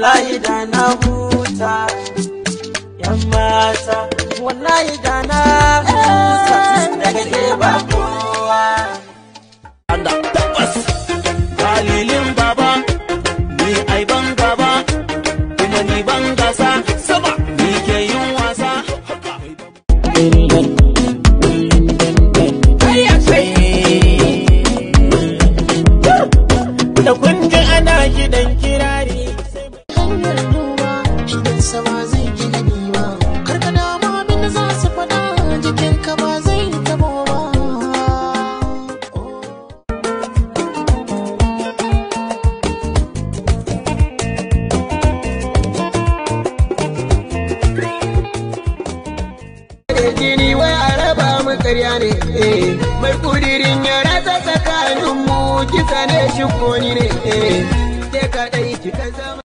wallahi da na huta yan mata wallahi da na huta daga ke ba kowa Allah tabbas dalilin baba ni ai ban gaba kuma ni ban gasa sama ni ke yin wasa da kun ji ana kidan kirari hanyar duba idan sama zai gina niwa karka dama abin da za su faɗa jikinka ba zai tabo ba jini wai a raba mu karya ne eh mai kudirin ya rasa tsakanin mu kisa ne shi ko ni ne eh ke kadai kika zama